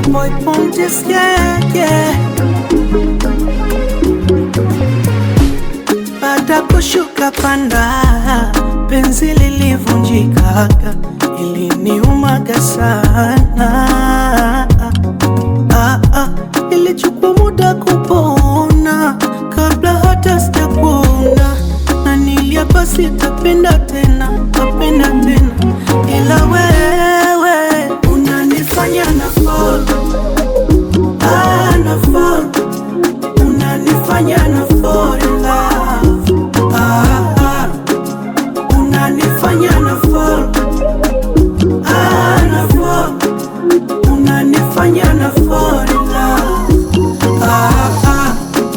boy Pontus, yeah, yeah. Baada kushuka panda, penzi lilivunjikaga, iliniumaga sana. Ah, ah, ilichukua muda kupona kabla hata sijakuona, na niliapa sitapenda tena, tapenda tena, ila wewe unanifanya na fall, ah, na fall unanifanya na fall in love. Ah, ah. Unanifanya na fall. Ah, na fall. Unanifanya na fall in love. Ah, ah.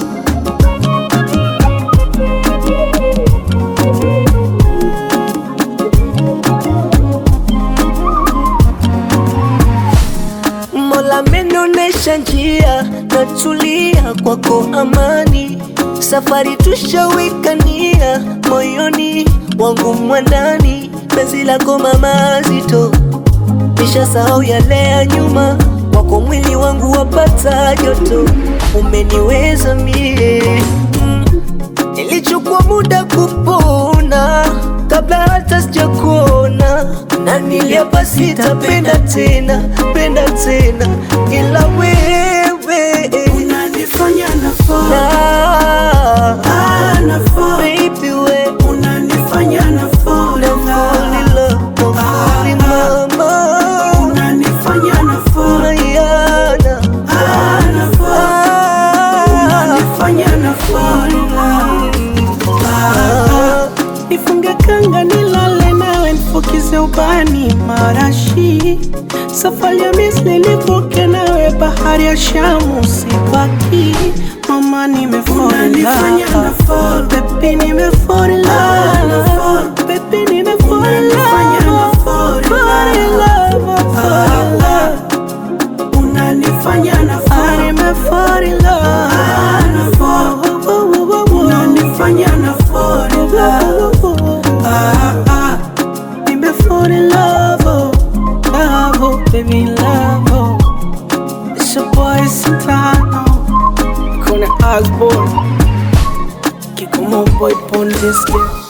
Mola amenionyesha njia, natulia kwako amani. Safari tushawikania moyoni wangu mwandani, penzi lako mama zito, nishasahau yale ya nyuma, wako mwili wangu wapata joto, umeniweza mie mm. Ilichukua muda kupona kabla hata sijakuona, na niliapa sitapenda tena, penda tena, ila wewe Unanifanya na fall. na Ah, na fall. baby we Unanifanya na fall in fall in love. love, fall in mama Unanifanya na fall. Mariana Ah, na fall. Unanifanya na fall in love. Ah, Nifunge kanga nilale nawe nifukize ubani marashi safari ya Misri nivuke nawe bahari ya Shamu sibaki mama nimefall in love baby nimefall in love baby nimefall in love fall in love fall in love unanifanya na fall nimefall in love na fall unanifanya na fall in love ah ah nimefall in love oh love oh baby love oh it's your boy Santano Kone Osborne Kikumo boy Pondiski